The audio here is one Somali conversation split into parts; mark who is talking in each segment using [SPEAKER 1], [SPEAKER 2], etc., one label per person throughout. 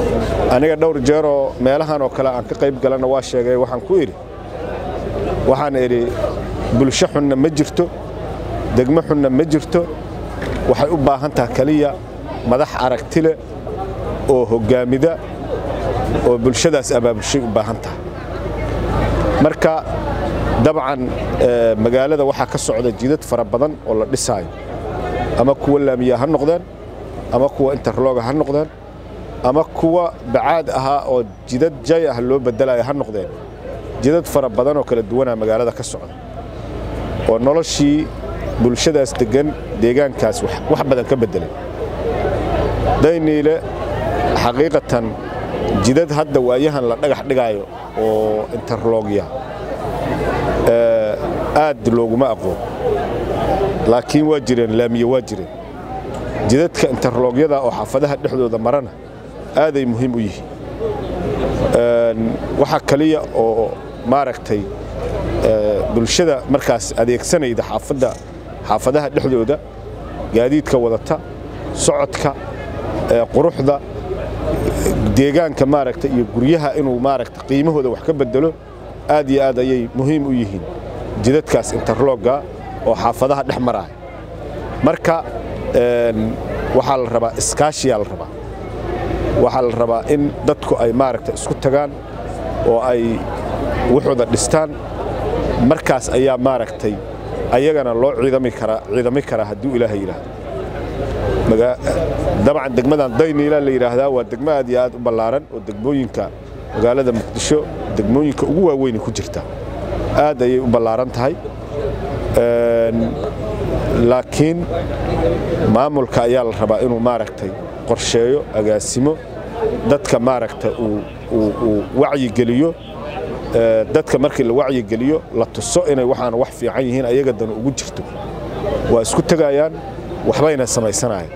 [SPEAKER 1] aniga dhowr jeeroo meelahan oo kale aan ka qayb galanna waa sheegay waxaan ku idhi waxaan idhi bulsho xunna ma jirto degmo xunna ma jirto waxay u baahan taha keliya madax aragti leh oo hoggaamida oo bulshadaas abaabulshay u baahan taha marka dabcan magaalada waxaa ka socda jidad fara badan oo la dhisaayo ama kuwa laamiya ha noqdeen ama kuwa interloga ha noqdeen ama kuwa bacaad ahaa oo jidad jay ah loo bedelayo ha noqdeen jidad fara badan oo kala duwanaa magaalada ka socda oo noloshii bulshadaas deggan deegaankaas wax badan ka beddelay dayniile xaqiiqatan jidad hadda waayahan la dhagax dhigaayo oo interlogya aad looguma aqoon laakiin waa jireen laamiye waa jireen jidadka interlogyada oo xaafadaha dhexdooda marana aaday muhiim u yihiin waxaa kaliya oo maaragtay bulshada markaas adeegsanayda xaafadda xaafadaha dhexdooda gaadiidka wadata socodka quruxda deegaanka maaragta iyo guryaha inuu maaragta qiimahooda wax ka bedelo aad iyo aad ayay muhiim u yihiin jidadkaas interlogga oo xaafadaha dhex maraaya marka waxaa la rabaa iskaashiyaa la rabaa waxaa la rabaa in dadku ay maaragta isku tagaan oo ay wuxuuda dhistaan markaas ayaa maaragtay ayagana loo ciidami karaa ciidami karaa hadduu ilaahay yidhaahdo dabcan degmadan dayniila la yidhaahdaa waa degmo aad iyo aad u ballaaran oo degmooyinka magaalada muqdisho degmooyinka ugu waaweyn ku jirta aad ayay u ballaaran tahay laakiin maamulka ayaa la rabaa inuu maaragtay qorsheeyo agaasimo dadka maaragta uu wacyigeliyo dadka markii la wacyigeliyo la tuso inay waxaan wax fiican yihiin ayaga dan ugu jirto waa isku tegayaan waxbayna samaysanayaan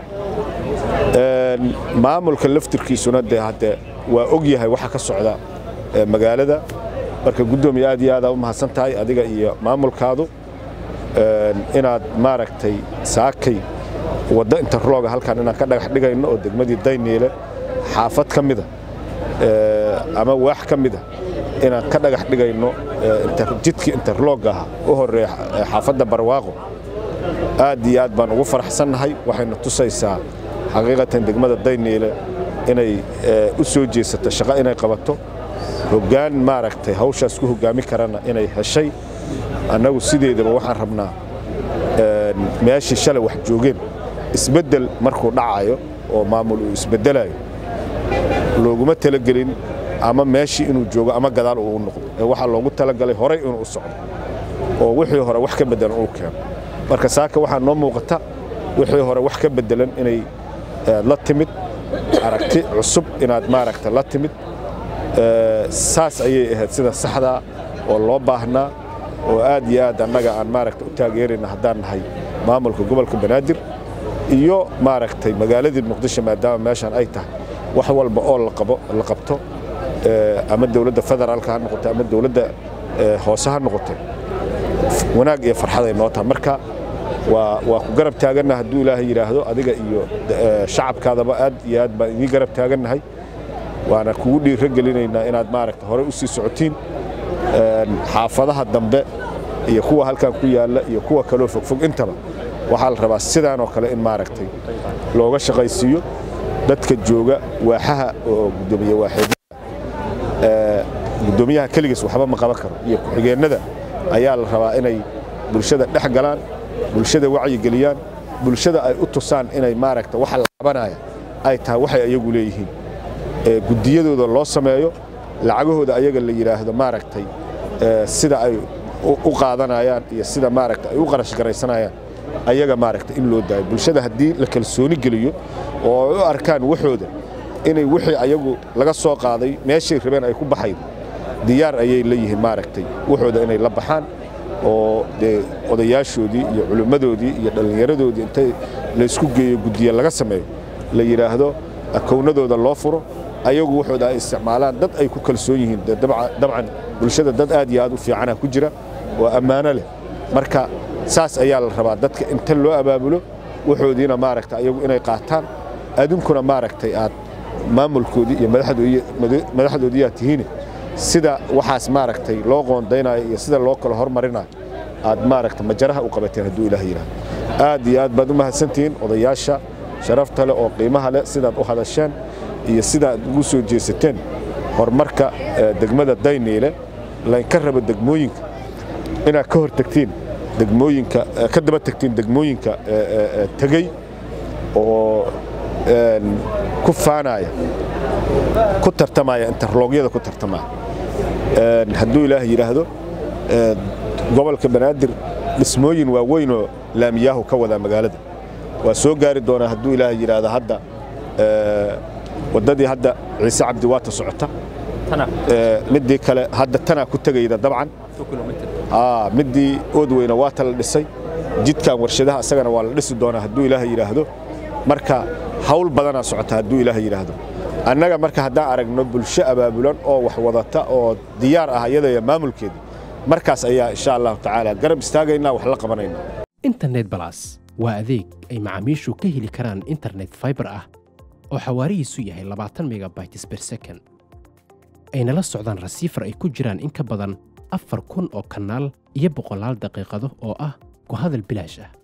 [SPEAKER 1] maamulka laftirkiisuna dee hadde waa og yahay waxa ka socda magaalada marka guddoomiye aad iyo aadaa u mahadsan tahay adiga iyo maamulkaadu inaad maaragtay saakay waddo interloga halkan inaan ka dhagax dhigayno oo degmadii dayniile xaafad ka mida ama waax ka mida inaan ka dhagax dhigayno jidkii interlogga ah u horeeya xaafadda barwaaqo aad iyo aad baan ugu faraxsannahay waxayna tusaysaa xaqiiqatan degmada dayniile inay u soo jeesato shaqo inay qabato hoggaan maaragtay hawshaas ku hoggaami karana inay heshay annagu sideedaba waxaan rabnaa meeshii shalay wax joogeen isbeddel markuu dhacayo oo maamul uu isbeddelayo looguma talagelin ama meeshii inuu joogo ama gadaal uu noqdo ee waxaa loogu talagalay horay inuu u socdo oo wixii hore wax ka beddelan uu keeno marka saaka waxaa noo muuqata wixii hore wax ka beddelan inay la timid aragti cusub inaad maaragta la timid saas ayay ahayd sida saxdaa oo loo baahnaa oo aad iyo aad annaga aan maaragta u taageerayna haddaan nahay maamulka gobolka banaadir iyo maaragtay magaaladii muqdisho maadaama meeshan ay tahay wax walba oo la qabto ama dowladda federaalka ha noqoto ama dowladda hoose ha noqoto wanaag iyo farxaday noo tahay marka waa ku garab taaganna hadduu ilaahay yidhaahdo adiga iyo shacabkaadaba aad iyo aad baan idiin garab taagannahay waana kugu dhiiro gelinaynaa inaad maaragta horey u sii socotiin xaafadaha dambe iyo kuwa halkan ku yaalla iyo kuwa kaloo fogfog intaba waxaa la rabaa sidaan oo kale in maaragtay looga shaqaysiiyo dadka jooga waaxaha oo gudoomiye waaxeed gudoomiyaha keligiis waxba ma qaban karo iyo ku-xigeennada ayaa la rabaa inay bulshada dhex galaan bulshada wacyigeliyaan bulshada ay u tusaan inay maaragta waxa la qabanaya ay tahay waxay ayagu leeyihiin guddiyadooda loo sameeyo lacagahooda ayaga la yidhaahdo maaragtay sida ay u qaadanayaan iyo sida maaragta ay u qarash garaysanayaan ayaga maaragta in loo daayo bulshada haddii la kalsooni geliyo oo ay u arkaan waxooda inay wixii ayagu laga soo qaaday meeshay rabeen ay ku baxayn diyaar ayay leeyihiin maaragtay waxooda inay la baxaan oo dee odayaashoodii iyo culimmadoodii iyo dhallinyaradoodii intay laysku geeyo guddiye laga sameeyo la yidhaahdo akownadooda loo furo ayagu waxooda ay isticmaalaan dad ay ku kalsoon yihiin dabcan bulshada dad aad iyo aad u fiicana ku jira oo ammaano leh marka saas ayaa la rabaa dadka inta loo abaabulo waxoodiina maaragta ayagu inay qaataan adinkuna maaragtay aad maamulkoodii iyo madaxdoodiyaa tihiin sida waxaas maaragtay loo qoondaynayo iyo sida loo kala hormarinayo aad maaragta majaraha u qabateen hadduu ilaah yidhahdo aad iyo aad baad u mahadsantihiin odayaasha sharafta leh oo qiimaha leh sidaad u hadasheen iyo sidaad ugu soo jeesateen horumarka degmada dayniile laynka rabo degmooyinka inaad ka hor tagtiin degmooyinka ka daba tagtiin degmooyinka tegey oo ku faanaya ku tartamaya interloogyada ku tartamaya hadduu ilaah yidhaahdo gobolka banaadir dhismooyin waaweynoo laamiyaahu ka wadaa magaalada waa soo gaari doonaa hadduu ilaah yidhaahdo hadda waddadii hadda ciise cabdi waata socota midii kale hadda tanaa ku tegayda dabcan midii oodweyna waata la dhisay jidkan warshadaha asagana waa la dhisi doonaa hadduu ilaah yidhaahdo marka hawl badanaa socota hadduu ilaah yidhaahdo annaga marka haddaan aragno bulsho abaabulan oo wax wadata oo diyaar ah iyadaya maamulkeedii markaas ayaa insha allahu tacaala garab istaagaynaa wax la qabanaynaa
[SPEAKER 2] internet balas waa adeeg ay macaamiishu ka heli karaan internet faibar ah oo xawaarihiisu yahay labaatan megabytes ber second ayna la socdaan rasiifar ay ku jiraan in ka badan afar kun oo kanaal iyo boqolaal daqiiqado oo ah ku hadal bilaash ah